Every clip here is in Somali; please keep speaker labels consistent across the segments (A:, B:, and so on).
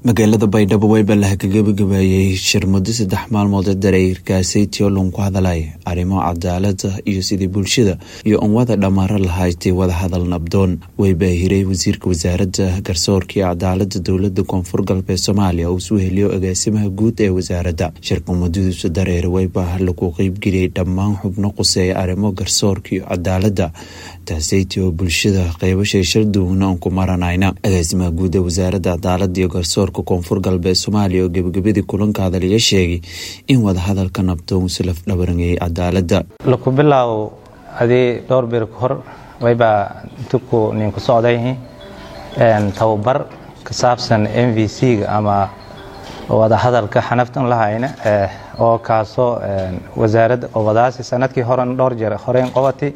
A: magaalada baydhabo wayba la gabagabeeyey shir muddo saddex maalmood dareyrkaasi tiolon ku hadalay arrimo cadaalada iyo sidii bulshada iyo unwada dhammaaro lahaydtay wadahadal nabdoon waybaa hiray wasiirka wasaaradda garsoorka iyo cadaalada dowlada koonfur galbeed soomaaliya uu suu heliyo agaasimaha guud ee wasaaradda shirka muddadiisu dareer wayba lagu qeybgeliyay dhammaan xubno quseeya arrimo garsoorka iyo cadaalada taaseytii oo bulshada qeybashay sharduugna aan ku maranayna agaasimaha guud ee wasaaradda cadaalada iyo garsoorka koonfur galbeed soomaaliya oo gebagabadii kulanka hadalaya sheegay in wadahadalka nabdoon si laf dhabarangayay cadaalada
B: laku bilaaw adii dhowr bir ka hor waybaa intuku ninku socday tababar ka saabsan m v c-ga ama wadahadalka xanaftan lahayna oo kaasoo wasaaradda obadaasi sanadkii horen dhowr jeer horeyn qobati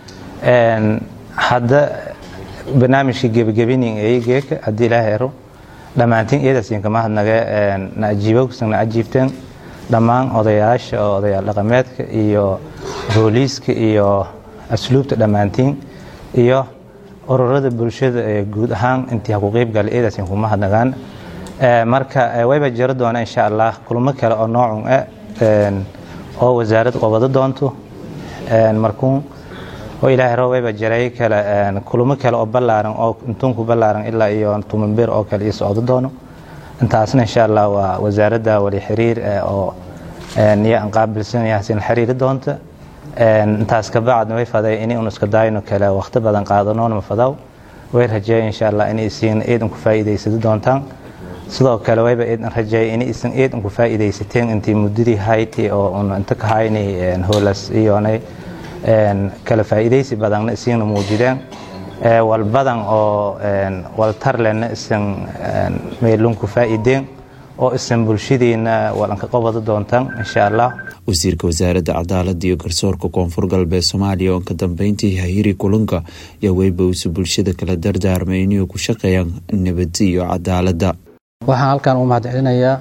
B: hadda barnaamijkii gebagabinin eegeeka haddii ilaaha ero dhammaantiin iyadaasiinka mahadnage na ajiibogsan na ajiibteen dhammaan odayaasha oo odayaal dhaqameedka iyo booliiska iyo asluubta dhammaantiin iyo ururada bulshada ee guud ahaan intii ha ku qeybgala iyadaasiin kuma hadnagaan marka wayba jiro doona insha allah kulmo kale oo noocun ah oo wasaaradda qobado doonto markuun oo ilaahay roo wayba jiray kale kulamo kale oo ballaaran oo intuunku ballaaran ilaa iyo tumanbir oo kale iyo socdo doono intaasna insha allah waa wasaaradda wali xiriir oo niyo aan qaabilsanayahsin xiriiri doonta intaas kabacdna way faday in unu iska daayno kale waqti badan qaadanoona ma fadaw way rajeeya insha allah in isiin iidan ku faa'iidaysado doontaan sidoo kale wayba iidan rajeeya in isan iidan ku faa'iidaysateen intii muddadii hayti oo un inta ka haynay hoolas iyoonay kala faa'iidaysi badanna isiina muujideen walbadan oo waltarlena isan meelunku faa'iideen oo isan bulshadiina walanka qobado doontaan insha allah
A: wasiirka wasaaradda cadaalada iyo garsoorka koonfur galbeed soomaaliya oo ka dambeyntii hahiri kulanka yaa weyba uusu bulshada kala dardaarmay inay ku shaqeeyaan nabadi iyo cadaalada
C: waxaan halkan u mahadcelinayaa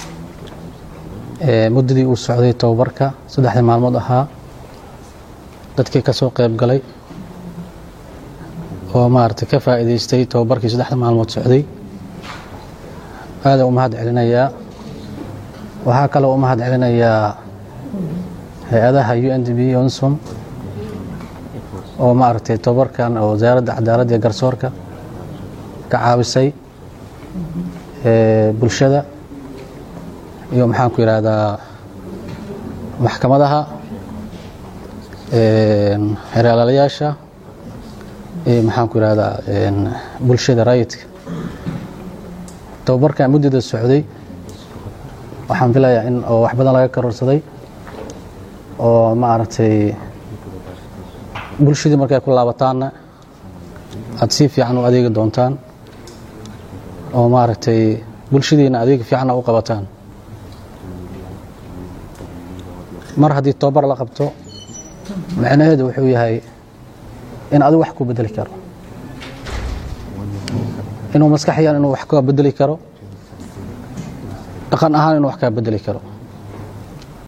C: muddadii uu socday tababarka saddexdii maalmood ahaa dadkii ka soo qayb galay oo maaragtay ka faa'iidaystay tababarkii saddexda maalmood socday aada u mahad celinayaa waxaa kaloo u mahad celinayaa hay-adaha u n d b onsom oo maaragtay tababarkan oo wasaaradda cadaaladda iyo garsoorka ka caawisay bulshada iyo maxaanku yidhaahdaa maxkamadaha xeeralaalayaasha iyo maxaanku yidhahdaa bulshada raayidka tababarkan muddada socday waxaan filayaa in oo wax badan laga karorsaday oo maaragtay bulshadii markay ku laabataanna aada si fiican u adeegi doontaan oo maaragtay bulshadiina adeeg fiicanna u qabataan mar haddii tababar la qabto macnaheedu wuxuu yahay in adigu wax ku bedeli karo inuu maskaxyan inuu wax ka bedeli karo dhaqan ahaan inuu wax kaa bedeli karo